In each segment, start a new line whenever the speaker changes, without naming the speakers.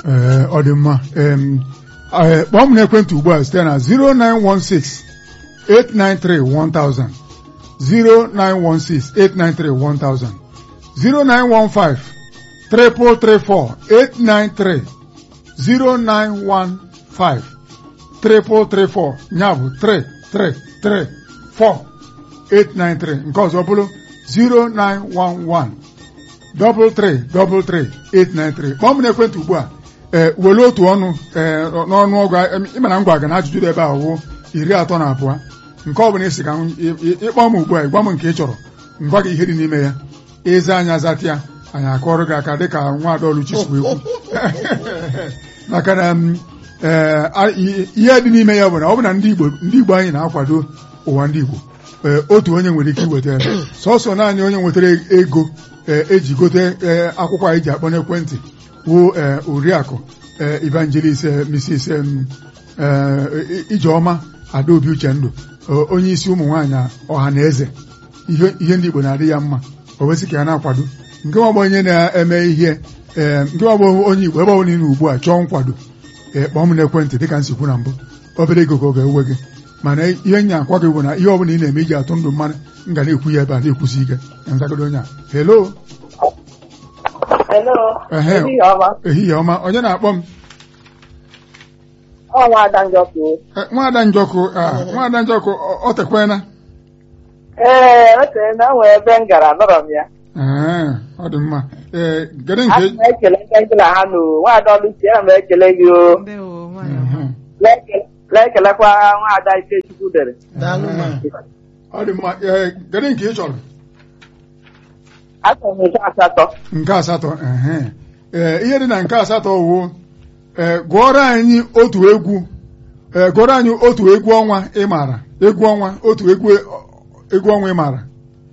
ee ọ dị mma em, eh, kpọọ m n'ekwentị ugbu a site na 0916 893 1000 0916 893 1000 0915 334 893 0915 334 ya bụ 3334 893 nke ọzọ bụrụ 0911 double three double three eight nine three kpọọ m n'ekwentị ugbu a ee were otu ọnụ ee n'ọnụ ọgụ ịma na m gwa gị na ajụjụ dị ebe a wụ iri atọ na abụọ nke ọ bụla isi ka m ị- ị- ịkpọ m ugbu a gwa m nke ị chọrọ ngwa gị ihe dị n'ime ya ịza anya zata ya anyị akọrọ gị aka dịka nwa Adaoluchi si wee kwu maka na m, ee, a- i- ihe dị n'ime ya bụ na ọ bụ na ndị Igbo ndị Igbo anyị na-akwado ụwa ndị Igbo ee, otu onye nwere ike iweta ya sọsọ naanị onye nwetara ego ee, eji gote ee, akwụkwọ anyị ji akpọ n'ekwentị wụ ee, oriakụ ee, evangelist ee, Mrs. em, ee, Ijeọma Adaobi Uchendụ o- onye isi ụmụ nwaanyị ọha na eze ihe ihe ndị Igbo na-adị ya mma o wesị ka ya na-akwado nke ọgbọ onye na-eme ihe ee nke ọgbọ onye Igbo ebe ọ bụla ị nọ ugbu a chọọ nkwado ee kpọọ m n'ekwentị dịka m si kwu na mbụ obere ego ka ọ ga-ewe gị mana ihe nya akwa gị bụ na ihe ọbụla ị na-eme iji atụ ndụ mmanụ m ga na-ekwu ya ebe a na-ekwusi ike na nzagodo onye a helo
Hello.
Ehe.
Ehihie ọma.
ehihie ọma onye na-akpọ m
Ọ nwaada Njọkụ.
Eh, nwaada njọkụ ah, nwaada njọkụ ọ- ọ tekwena
Ee, o tere na nwee ebe m gara nọrọ m ya.
Ee, ọ dị mma ee gere
Ana
nke
m ekele ndị gị na ha nụ nwaada Oluchi ana m ekele gị o.
ndewo nwanyị ọma.
Mhm.
Na-ekele- Na-ekelekwa nwaada Ikechukwu dere.
daalụ ma
ọ dị mma ee gere nke ị chọrọ
Achọrọ m nke asatọ.
nke asatọ ehe. ee ihe dị na nke asatọ wụ ee gụọrọ anyị otu egwu ee gụọrọ anyị otu egwu ọnwa ị maara egwu ọnwa otu egwu egwu ọnwa ị maara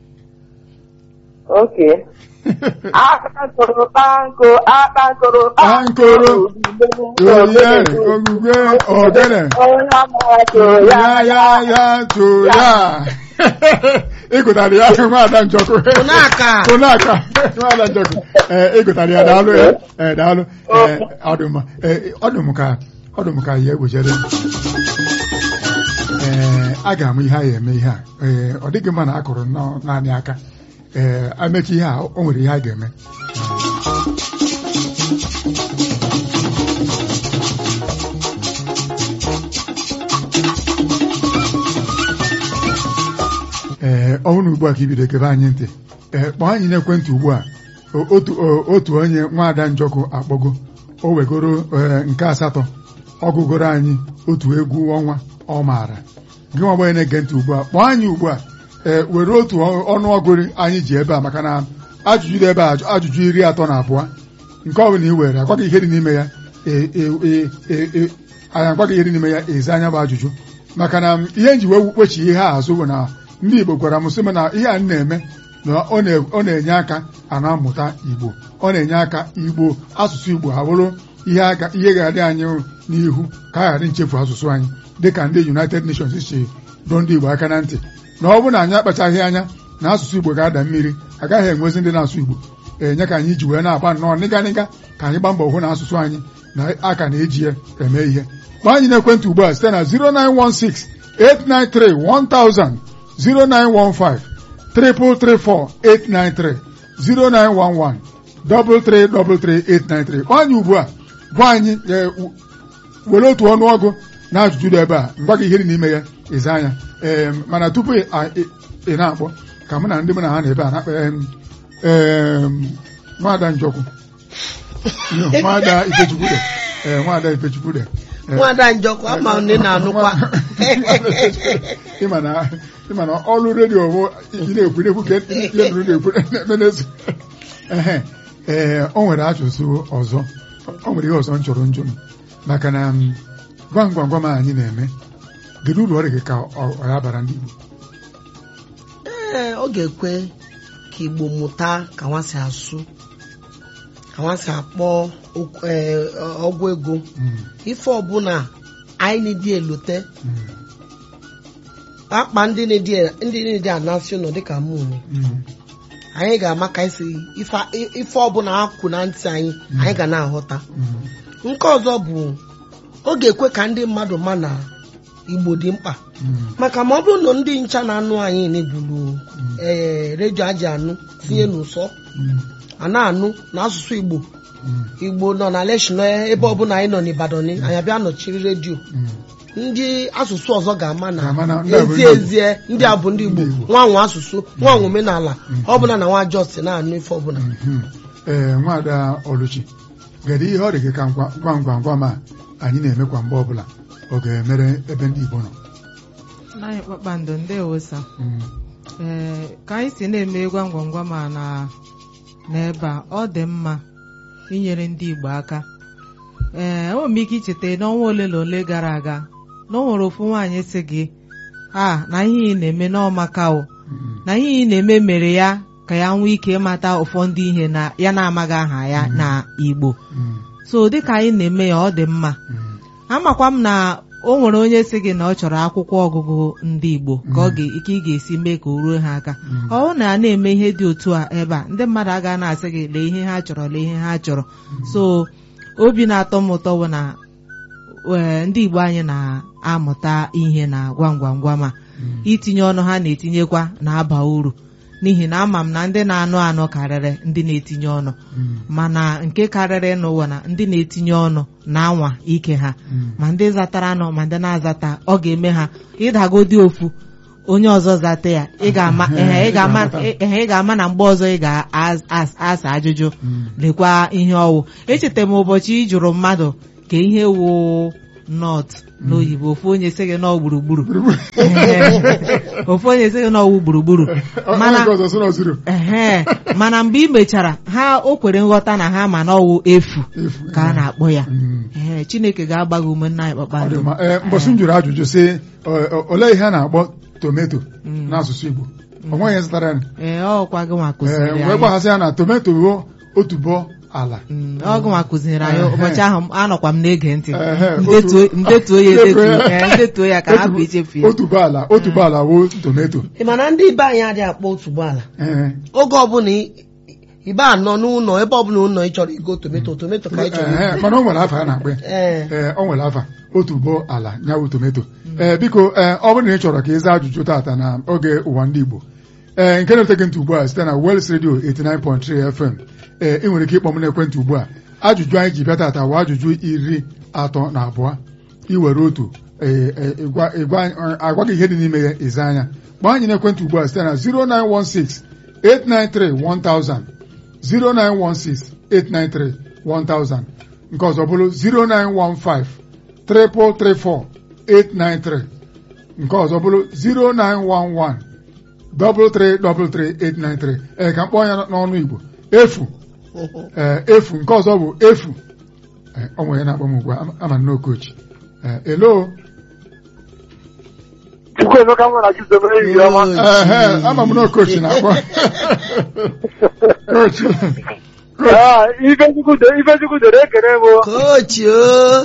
Oke. Akpankoro kpanko akpankoro
Kpankoro, oyere ogugwe ogene
Onye amato
ya ya ya to ya ịgụtara ya nwaada njọkụ
Ụnaka.
ụnaka nwaada njọkụ ee ịgụtara ya daalụ ya ee daalụ ee ọ dị mma ee ọ dị m ka ọ dị m ka ya egwechere ee a ga-ama ihe a ya eme ihe a ee ọ dịghị mma na a kụrụ nnọọ naanị aka ee amechi ihe a o nwere ihe a ga-eme ee ọhụrụ ugbu a ka ibido kebe anyị ntị ee kpọọ anyị n'ekwentị ugbu a O- otu o- otu onye nwaada njọkụ akpọgo o wegoro ee, nke asatọ ọgụgoro anyị otu egwu ọnwa ọ maara gị nwa gbanye na-ege ntị ugbu a kpọọ anyị ugbu a ee were otu ọ- ọnụọgụ anyị ji ebe a maka na ajụjụ dị ebe a ajụ- ajụjụ iri atọ na abụọ nke ọ bụla i were agwaghị ihe dị n'ime ya e- e- e- e- e- anyị agwaghị ihe dị n'ime ya ezi anya bụ ajụjụ maka na ihe nji wee kpechi ihe a azụ bụ na ndị Igbo gwara m sị m na ihe a m na-eme na ọ na- ọ na-enye aka a na-amụta Igbo ọ na-enye aka Igbo asụsụ Igbo ha bụrụ ihe aga ihe ga-adị anyị n'ihu ka a ghara nchefu asụsụ anyị dịka ndị United Nations si dọọ ndị Igbo aka na ntị na ọ bụrụ na anyị akpachaghị anya na asụsụ Igbo ga-ada mmiri agaghị enwezi ndị na-asụ Igbo enye ka anyị ji wee na-agba nnọọ nịga nịga ka anyị gbaa mbọ hụ na asụsụ anyị na aka na-eji ya eme ihe kpọọ anyị n'ekwentị ugbu a site na 0916 893 1000 0915 334 893 0911 333 893 kpọọ anyị ugbu a gwa anyị ee, w- were otu ọnụọgụ na ajụjụ dị ebe a ngwa gị ihe dị n'ime ya ịza anya ee mana tupu ị ị- ị na-akpọ ka mụ na ndị mụ na ha na ebe a na-akpa em, em, nwada njọkwu nwada ifechukwude ee nwada ifechukwude Ee,
nwada njọkụ ama ndị na-anụkwa
ịma na ịma na ọrụ redio bụ ị na-ekwu na-ekwu ka ihe nụrụ na-ekwu na-eme n'ezu ehe ee o nwere ajụjụ ọzọ o nwere ihe ọzọ m chọrọ njụ m maka na m, gwam gwam gwam a anyị na-eme kedu uru ọ dị gị ka ọ ọ ya bara ndị Igbo
ee ọ ga-ekwe ka igbo mụta ka nwa si asụ ka nwa si akpọ okwu- ee, ọgwụ ego
Mm,
ife ọbụla anyị dị elote
mm,
akpa ndị na-edi ndị na-edi anasị ụlọ dịka mụ
mm,
anyị ga-ama ka esi ife ife ọbụla akwụ na ntị anyị anyị ga na-aghọta
Mm.
nke ọzọ bụ ọ ga-ekwe ka ndị mmadụ ma na igbo dị mkpa
Mm.
maka ma ọ bụrụ na ndị ncha na-anụ anyị na-ebulu ee redio aji anụ tinye n'ụsọ
Mm.
a na-anụ n'asụsụ igbo
Mm.
igbo nọ na leshino ebe ọbụla anyị nọ n'Ibadan anyị abịa nọchiri redio
Mm.
ndị asụsụ ọzọ ga-ama na
Ga-ama na ndị a bụ
ezie
ndị Igbo.
ezie ndị a bụ ndị igbo
Ndị Igbo.
nwanwe asụsụ nwanwe omenala ọ bụla na nwa jos na-anụ ife ọbụla
Mhm. ee nwaada Oluchi kedu ihe ọ dị gị ka ngwa- gwam gwam gwam a anyị na-eme kwa mgbe ọbụla ọ ga-emere ebe ndị Igbo nọ
Anyị kpakpando ndewo sa
Mm.
ee ka anyị si na-eme gwam gwam gwam a na n'ebe a ọ dị mma inyere ndị Igbo aka ee enwere m ike icheta n'ọnwa ole na ole gara aga na o nwere ofu nwaanyị si gị a na ihe ị na-eme n'ọmaka o
Mm.
na ihe ị na-eme mere ya ka ya nwee ike ịmata ụfọdụ ihe na ya na-amaghị aha ya na Igbo
Mm.
so dịka anyị na-eme ya ọ dị mma
Mm.
amakwa m na o nwere onye si gị na ọ chọrọ akwụkwọ ọgụgụ ndị Igbo ka ọ ga ike ị ga-esi mee ka o ruo ha aka
Mm.
ọ bụrụ na a na-eme ihe dị otu a ebe a ndị mmadụ agaghị na-asị gị lee ihe ha chọrọ lee ihe ha chọrọ so obi na-atọ m ụtọ bụ na ee, ndị Igbo anyị na-amụta ihe na gwam gwam gwam a
Mm.
itinye ọnụ ha na-etinyekwa na-aba uru n'ihi na ama m na ndị na-anụ anụ karịrị ndị na-etinye ọnụ
Mm.
mana nke karịrị n'ụwa na ndị na-etinye ọnụ na-anwa ike ha
Mm.
ma ndị zatara anụ ma ndị na-azata ọ ga-eme ha ịdagodi ofu onye ọzọ zata ya ị ga-ama ehe, ị ga-ama ehe, ị ga-ama na mgbe ọzọ ị ga-asa ajụjụ
Mm.
lekwa ihe ọwụ echeta m ụbọchị ị jụrụ mmadụ ka ihe wụ nọt n'oyibo ofu onye sị gị nọ gburugburu ofu onye sị gị nọ gburugburu
Ọ-
mana
onye nke ọzọ sị na ọ zuru
ehe mana mgbe ị mechara ha o kwere nghọta na ha ma na ọwụ efu
efu
ka a na-akpọ ya
Mm.
ee chineke ga-agba gị ume nna anyị
Ọ dị
kpakpando
mma. Ee, mbọsị m jụrụ ajụjụ sị ọ- ọ- olee ihe a na-akpọ tometo
Mm.
n'asụsụ Igbo o nweghị ihe zụtara ya
ee ọkwa gị nwa
Ee,
kụziri
wee
anyị
gbaghasị ya na tometo bụ otubo ala
Mm, ọ gị nwa kụziri anyị
Ehe.
ụbọchị ahụ anọkwa m na-ege ntị
Ehe,
Ndetuo-
otu-
ndetuo ya
Ndetuo ya.
edetuo ee, ndetuo ya ka hapụ ichefu ya
otubo ala otubo ala bụ tometo
ị ma na ndị be anyị adịghị akpọ otuboala
Ee.
oge ọbụla ị- ibe anọ n'ụlọ ebe ọbụla ụlọ ị chọrọ igo tometo tometo ka ị chọrọ
Ee,
igo.
mana o nwere afa a na-akpọ ya
ee
ee o nwere afa otubo ala nyawụ tometo ee biko ee ọ bụrụ na ị chọrọ ka ị zaa ajụjụ taata na oge ụwa ndị Igbo ee nke na-ete gị ntị ugbu a site na Wels Radio 89.3 FM ee ị nwere ike ịkpọ m n'ekwentị ugbu a ajụjụ anyị ji bịa taata bụ ajụjụ iri atọ na abụọ iwere otu ee, ee, ịgwa- ịgwa- agwa gị ihe dị n'ime ya ịza anya gbaa anyị n'ekwentị ugbu a site na 0916 893 1000 0916 893 1000 nke ọzọ bụrụ 0915 334 893 nke ọzọ bụrụ 0911 333 ee ka mkpọ ya n'ọnụ Igbo efu ee efu nke ọzọ bụ efu Ee, ọ nwere ya na-akpọ m ugbu a ama- ama nnọọ kochi ee elo
Chukwuemeka nwa na Chizobe enyi ya ọma.
ehe ama m nnọọ kochi na-akpọ kochi
Ah, Ifechukwu de- Ifechukwu dere ekene m o.
kochi o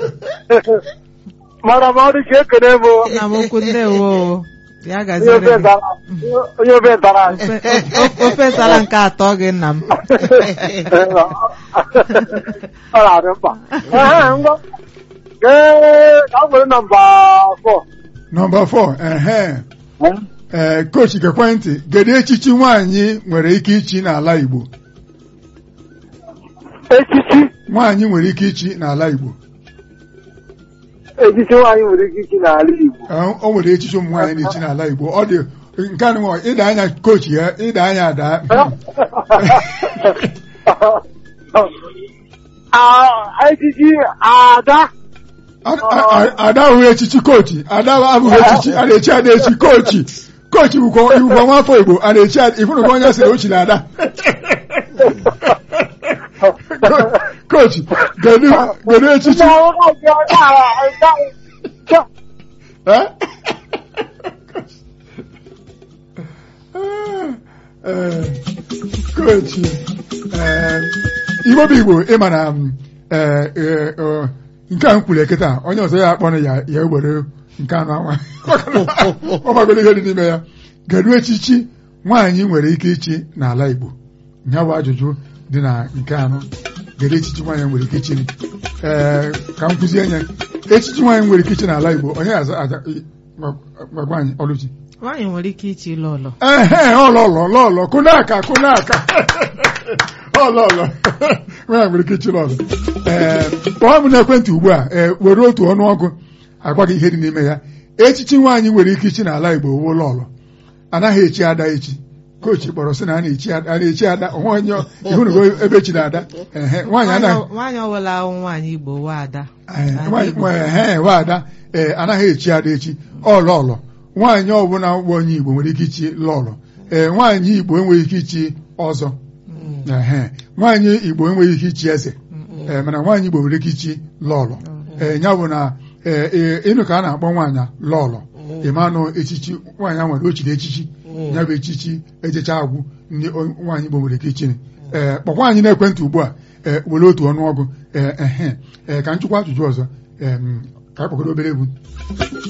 mara ma ọ dị ka ekene m o.
nna m ukwu ndewo ya
onye
gaziri
ofe
gị.
ntara onye ofe ntara anyị.
Ofe- ofe- ofe sara nke atọ gị nna m
ọ na-adị mkpa Ehe, ngwa Ee, ka m were nọmba fọ
nọmba 4 ehe ee kochi gekwe ntị kedu echichi nwaanyị nwere ike ichi n'ala Igbo
echichi
nwaanyị nwere ike ichi n'ala Igbo
echichi nwaanyị nwere ike ichi n'ala Igbo
Ee, o nwere echichi ụmụ nwaanyị na-echi n'ala Igbo ọ dị nke a nwa ịda anya kochi ya ịda anya ada
Ah, echichi ada
A- a- a- ada ahụghị echichi kochi ada abụghị echichi a na-echi ada echi kochi kochi bụkwa ibụkwa nwafọ Igbo a na-echi ada ịfụnụkwa onye sịrị o chiri ada Ko- kochi kedu kedu echichi Eh? Eh, kochi eh, igbo bụ igbo ịma na m, eh, eh, eh, nke a m kwuru eketa onye ọzọ ya akpọrọ ya ya were nke anụ anwa ọ magoro ihe dị n'ime ya kedu echichi nwaanyị nwere ike ichi n'ala Igbo ya bụ ajụjụ dị na nke anọ gere echichi nwaanyị nwere ike ichiri ee ka m kụzie nye echichi nwaanyị nwere ike ichi n'ala Igbo onye aza aza gwa anyị ọlụchi
nwaanyị nwere ike ichi ịlụ ụlọ
ehe ọlọlọ lọlọ kụnaka kụnaka ọlọlọ nwaanyị nwere ike ichi lọlọ ee kpọọ m n'ekwentị ugbu a ee were otu ọnụọgụ agwa gị ihe dị n'ime ya echichi nwaanyị nwere ike ichi n'ala Igbo wuo lọlọ anaghị echi ada echi kochi kpọrọ sị na a na-echi ada a na-echi ada onwe onye ihunugo ebe chi na-ada ehe nwaanyị anaghị
nwaanyị ọbụla ahụ nwaanyị Igbo wa ada
Ee,
N'ala
nwaanyị
Igbo.
nwaanyị ehe wa ada ee anaghị echi ada echi ọlọlọ nwaanyị ọbụla bụ onye Igbo nwere ike ichi lọlọ ee nwaanyị Igbo enweghị ike ichi ọzọ ehe nwaanyị Igbo enweghị ike ichi eze ee mana nwaanyị Igbo nwere ike ichi lọlọ ee ya bụ na ee ee, ịnụ ka a na-akpọ nwaanyị lọlọ ịmanụ echichi nwaanyị a nwere ochiri echichi ya bụ echichi ejecha agwụ ndị o- nwaanyị Igbo nwere ike ichiri ee kpọkwa anyị n'ekwentị ugbu a ee were otu ọnụọgụ ee ehe ee ka m chụkwa ajụjụ ọzọ ee m, ka anyị kpọgodo obere egwu